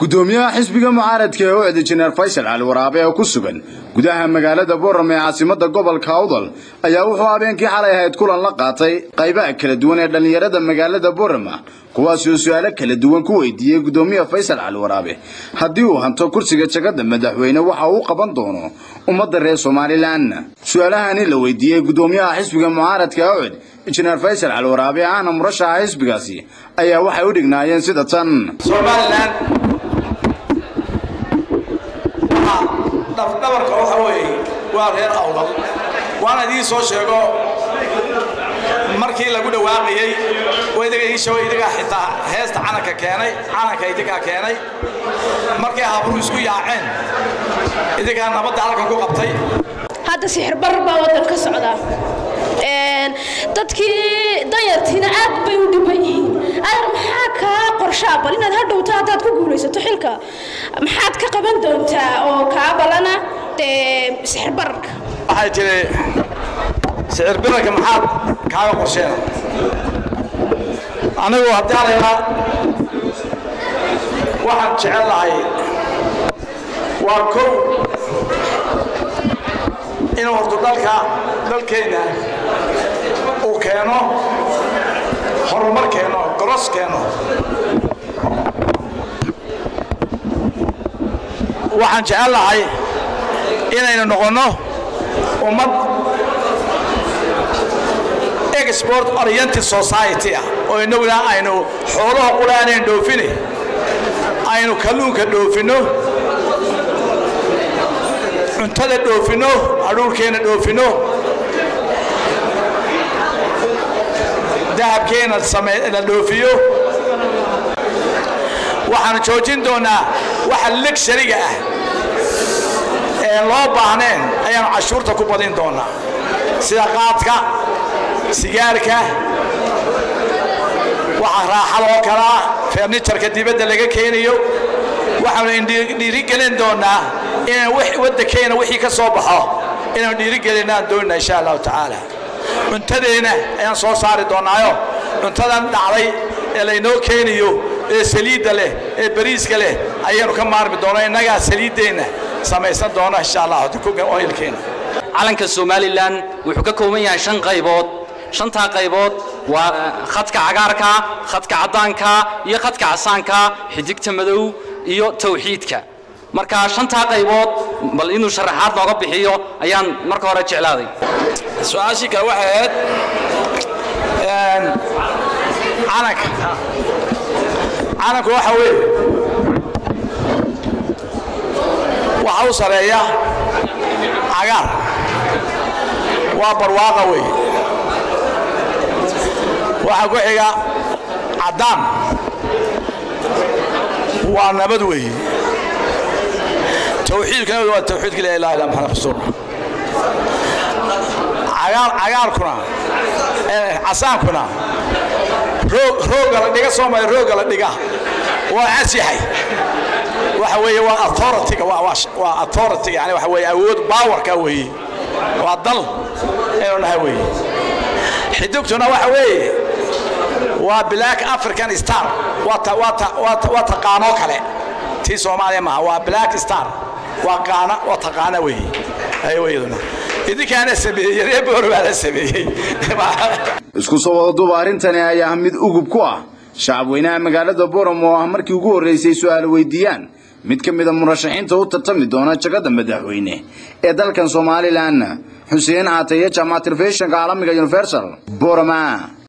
gudoomiyaha xisbiga mucaaradka ee u cida jeneral faysal cali waraabe oo ku sugan gudaha magaalada boram ee caasimada gobolka awdal ayaa wuxuu habeenkii xalay ahayd kulan la qaatay qaybaha kala duwan ee dhallinyarada magaalada borama kuwaasi oo su-aalo kala duwan ku weydiiyey gudoomiyaha faysal cali waraabe haddii uu hanto kursiga jagada madaxweyne waxa uu qaban doono ummadda reer somalilan su-aalahani la weydiiyey gudoomiyaha xisbiga mucaaradka ee ucid injineer faysal cali waraabe ahna murashaxa xisbigaasi ayaa waxay u dhignaayeen sida tan somalilan dhafdhabarka waxa weeye waa reer awdal waana idiin soo sheego markii lagu dhawaaqayey idiga idigaa xitaa heesta calanka keenay calanka idigaa keenay markay habru isku yaaceen idigaa nabadda halkan ku qabtay hadda sixir barar baa waddan ka socda dadkii danyartiina aad bay u dhiban yihiin adar maxaa kaa qorshaa bal inaad hadhowta haddaad ku guulaysato xilka maxaad ka qaban doontaa oo kaa balana dee sixir bararka waxay tiri sicir birarka maxaad kaaga qorsheena anigu haddii alayaa waxaan jecel lahay waa kow inuu horto dalka dalkeenna uu keeno horumar keeno goros keeno waxaan jecel lahay inaynu noqonno ummad export oriented society ah oo inaguna aynu xoolaha qulaanayn dhoofine aynu kalluunka dhoofinno cuntada dhoofinno adhuurkeenna dhoofinno dahabkeenna la dhoofiyo waxaanu joojin doonnaa waxa legshariga ah ee loo baahneen ayaanu cashuurta ku badin doonnaa sida qaadka sigaarka waxa raaxadoo kalaa fernijarka dibadda laga keenayo waxaanu dhiirigelin doonnaa inaan waddankeena wixii ka soo baxo inaanu dhiirigelinaan doonina insha allahu tacaala cuntadeenna ayaan soo saari doonnaayo cuntadan dhacday ee laynoo keenayo ee saliidda leh ee bariiska leh ayaanu ka maarmi doona innagaa saliiddeenna samaysan doona insha allah oyilkeena calanka somalilan wuxuu ka kooban yahay shan qaybood shantaa qaybood waa khadka cagaarka khadka caddaanka iyo khadka casaanka xidigta madow iyo tawxiidka marka shantaa qaybood bal inuu sharaxaad nooga bixiyo ayaan marka hore jeclaaday su-aashii kale waxay ahayd calanka calanku waxa weeye waxa u sareeya cagaar waa barwaaqa weeye waxaa ku xiga caddaan waa nabad weeye tawxiidkuna waa tawxiidka la ilaha illa maxamed rasuul cagaarkuna casaankuna rooga la dhiga soomaya rooga la dhiga waa cas yahay waxa weeye waa authorityga waa authorityga yani waxa weeye awood baawarka weeye waa dal inuu nahay weeye xidugtuna waxa weeye waa black african star waa taqaanoo kale tii soomaaliya maaha waa black star waa qaana waa taqaana weeye ayaduna idinkaana sameeyey reer boor baa la sameeyey isku soo wadaduba arrintani ayaa mid ugub ku ah shacabweynaha magaalada boram oo ah markii ugu horraysay su'aal weydiiyaan mid ka mida murashaxiinta u tartami doona jagada madaxweyne ee dalkan somalilan xuseen caataye jaamac telefishinka caalamiga universal borama